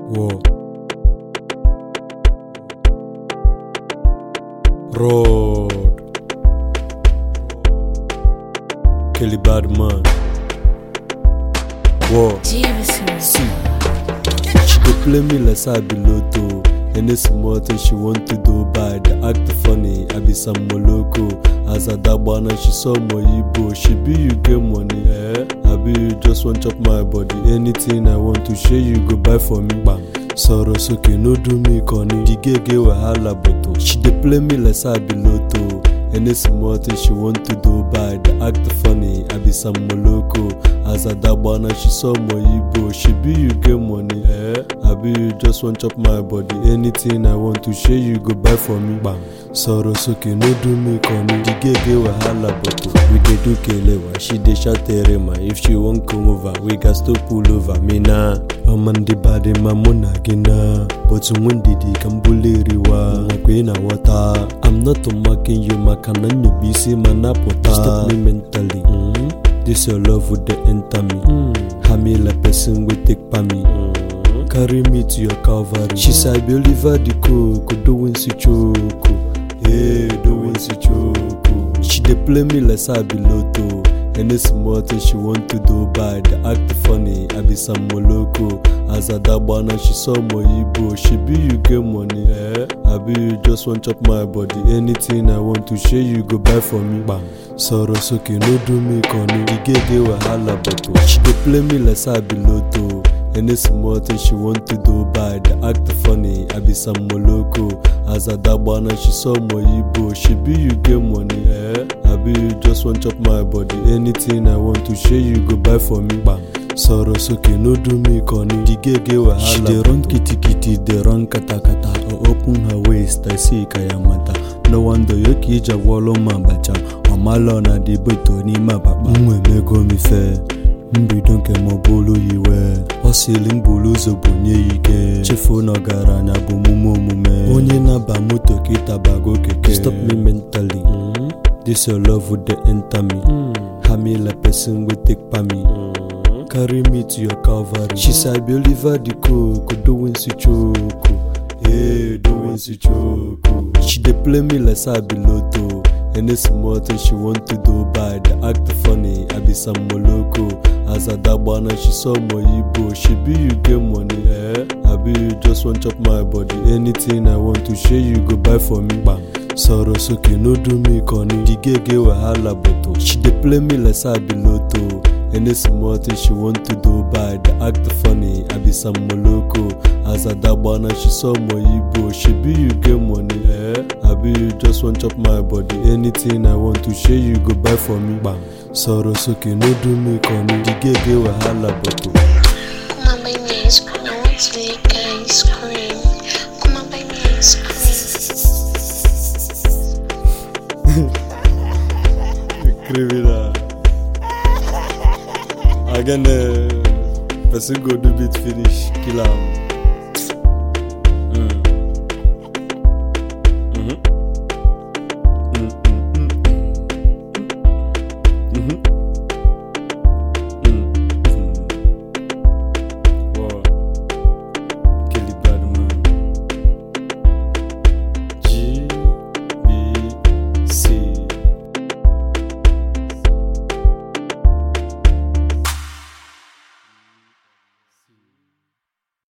Whoa. Road. Kelly Badman. Whoa. Jameson. See, she dey play me like say I be Lotto. Any small thing she want to do bad, act funny. I be some moloko. As a dabana, she saw my Igbo. She be you get money, eh? I be you just want chop my body. Anything I want to share, you go buy for me. Bam. Sorrow soke no do me corny. The gay get wahala but she dey play me like say I be Lotto. Any small thing she want to do bad, act funny. I be some moloko. As a dabana, she saw my Igbo. She be you get money, eh? I be you just want chop my body. Anything I want to share, you go buy for me. Bam. Sorrow soke no do me corny. The gay get wahala but we dey do kelewa. She dey shout terema. If she wan come over, we gas to pull over. Me na. Amandi bade mamuna gina. But when did he come buliriwa? Queen water. I'm not mocking you, makana nyubisi manapota. Stop me mentally. Mm. This your love would the enter me. Mm. Hami la person will take pa me. Mm. Carry me to your Calvary. She said, I be Oliver the cook, doing si choco. Hey, doing si choco. She dey play me like say I be Lotto. Any small thing she want to do bad, act funny. I be some moloko. As a dabana, she saw my Igbo. She be you get money, eh? I be you just want chop my body. Anything I want to share, you go buy for me. Bam. Sorrow soke no do me corny. The gay get wahala but she dey play me like say I be Lotto. Any small thing she want to do bad, act funny. I be some moloko. As a dabana, she saw my Igbo. She be you get money, eh? I be you just want chop my body. Anything I want to share, you go buy for me. Bam. Sorrow soke no do me corny. The gay get wahala. She dey run kitty kitty, dey run kata kata. I open her waist, I see kayamata. No wonder yoki ija wolo mabacha. Ọmalọ na dị beto n'ime akpakpa. M emego m ife. mbido nke m bụrụ iwe ọ sịrị m buru ụzọ bunye ya ike chefuo na ọgaranya bụ omume omume onye na-aba moto kịta bago keke stop me mentally mm. this your love would dey enter me mm. hami like person wey take pa me mm. carry me to your calvary she say i be oliver the cook doing si choco hey doing si choco she dey play me like say i be lotto Any small thing she want to do bad, act funny. I be some moloko. As a dabana, she saw my Igbo. She be you get money, eh? I be you just want chop my body. Anything I want to share, you go buy for me. Bam. Sorrow soke no do me corny. The gay get wahala but she dey play me like say I be Lotto. Any small thing she want to do bad, act funny. I be some moloko. As a dabana, she saw my Igbo. She be you get money, eh? I be you just want chop my body. Anything I want to share, you go buy for me. Bam. Sorrow soke no do me corny. The gay get wahala but Come on, buy me ice cream. I want to lick ice cream. Come on, buy me ice cream. criminal. Again, uh, person go do bit finish, kill am.